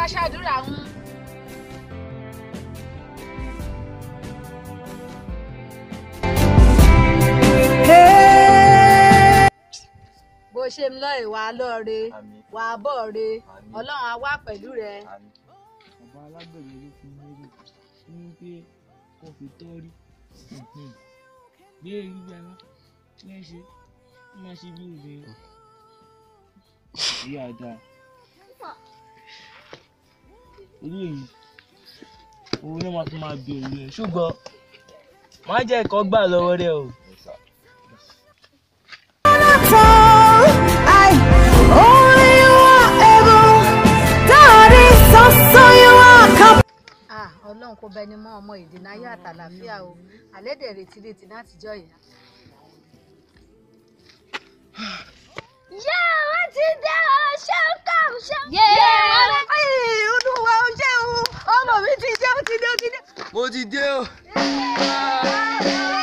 ṣàdúrà ń. bó ṣe ń lọ ìwà lọ́ọ̀rẹ́ àmín wà á bọ̀ re àmín ọlọ́run á wà pẹ̀lú rẹ. àmín. bàbá alágbẹ̀mí ló fún mi rí ní pé kò fi tọ́ rí bí èyí gbẹ́ná tí wọ́n ṣe wọ́n máa ṣe bí obìnrin ìyá àdá orí èyí òun náà máa fi máa bí òun rẹ̀ ṣùgbọ́n má jẹ́ ẹ̀kọ́ gbà lọ́wọ́ rẹ̀ o. Ah, ọlọ́run kò bẹni mọ́ ọmọ ìdènà ayé àtàlàfíà o àlédè retí retí láti jọ ìyá. Yé wọ́n ti dé o, ṣé ń kà ń ṣe. yé olúwa ó ṣe o ọmọ mi ti dé ó ti dé ó ti dé. mo ti dé o. Yé!